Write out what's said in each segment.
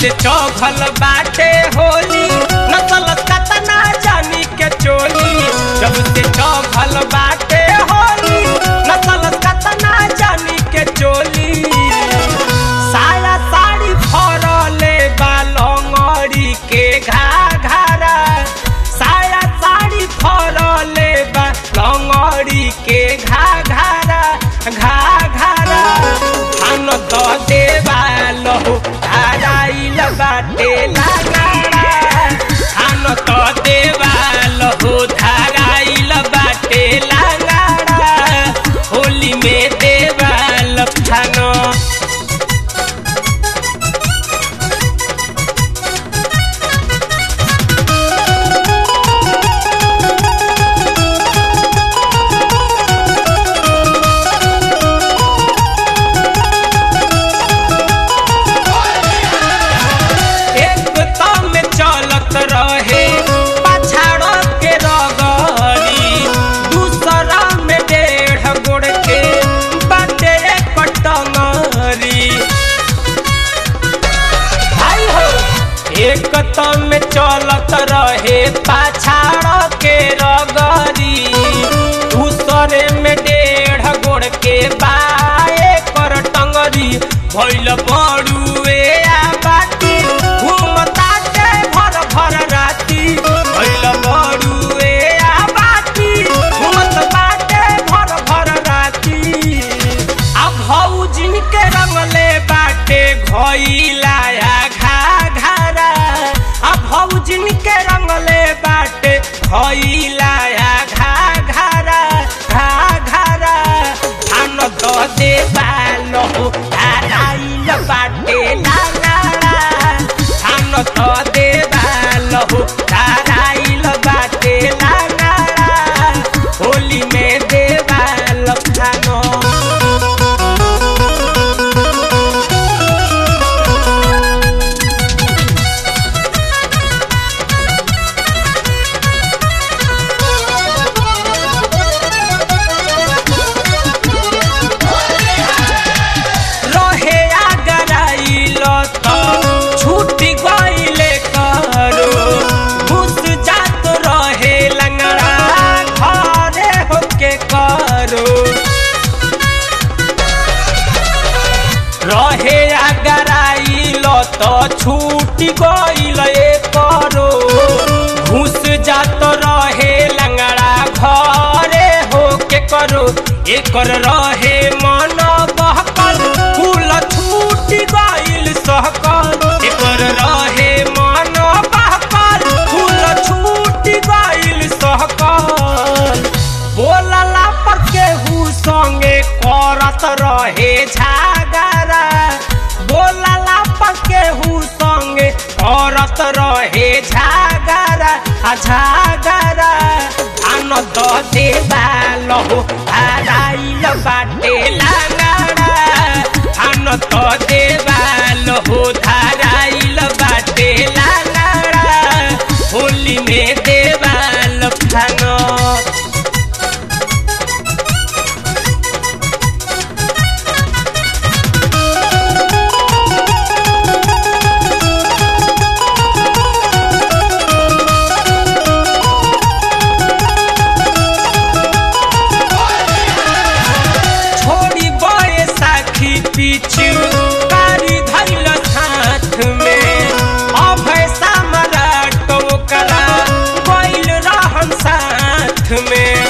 से चौघल बाटे होली नसल कतना जानी के चोली जब से चौघल बाटे होली नसल कतना जानी के चोली साया साड़ी फरले बालंगड़ी के घाघरा साया साड़ी फरले बालंगड़ी के घाघरा घाघरा धान द देवा लहु धाराइल बाटे लागाड़ा धान द देवा लहु धाराइल बाटे लागाड़ा होली में देवा लफानो एक तो में चलत रहे पछाड़ के रगड़ी दूसरा में डेढ़ गोड़ के बाटे कटंगरी भाई हो एक तो में चलत रहे पछाड़ के रगड़ी दूसरे में डेढ़ गोड़ के बाए कर टंगरी भैल बड़ुए आ बाटी घूमता के भर भर राती भैल बड़ुए आ बाटी घूमत बाटे भर भर राती आ भौजिन के रंगले बाटे घइलाया घा घरा आ भौजिन के रंगले बाटे घइलाया घा घरा घा घरा धान द देवा लहु धाराइल बाटे लागाड़ा धान द देवा लहु धाराइल बाटे लागाड़ा होली में देवा लफानो रहे आगराइल त छूट गइले करो घुस जात रहे लंगड़ा घरे होके करो रहे आगराइल त छूट गइले करो घुस जात रहे लंगड़ा घरे होके करो एकर रहे मन बहकल फूल छूट गइल सहकल एकर रहे मन बहकल फूल छूट गइल सहकल बोलला पर केहू संगे करत रहे झागरा बोलला पर केहू संगे करत रहे झागरा आ झागरा आनंद देवा लहो धाराइल बाटे लागाड़ा आनंद देवा लहो धाराइल बाटे लागाड़ा होली में देवा लफानो छोड़ी बड़े साखी पीछू कारी धैल हाथ में अभय सम्राट ओकरा गइल रहन साथ में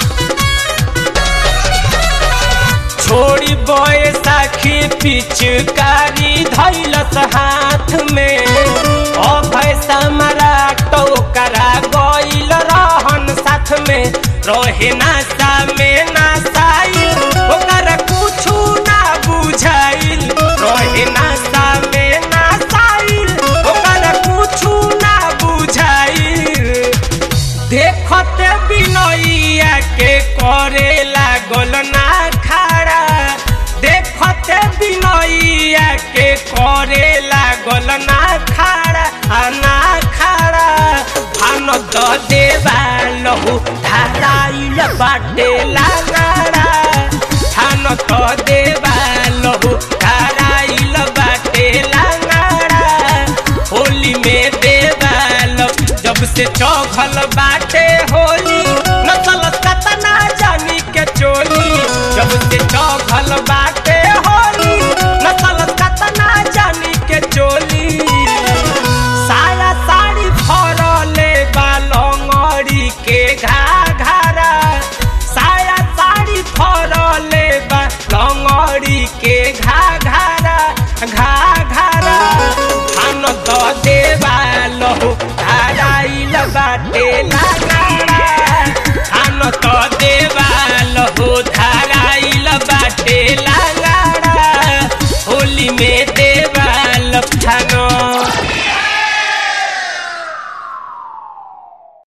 छोड़ी बड़े साखी पिचकारी धैलस हाथ में अभय सम्राट ओकरा गइल रहन साथ में रहे नासा में नासाइल ओकरा कुछु ना बुझाइल रहे नासा में नासाइल ओकरा कुछु ना बुझाइल देखते बिनैया के करे लागल ना खड़ा देखते बिनैया के करे लागल ना खड़ा आ ना खड़ा भान द देवा लहु धाराइल बाटे लागड़ा थान द देवा लहु धाराइल बाटे लागड़ा से चौघल बाटे होली नसल कतना जानी के चोली जब से चौघल बाटे होली नसल कतना जानी के चोली साया साड़ी फरले बा लंगड़ी के घाघरा साया साड़ी फरले बा लंगड़ी के घाघरा घा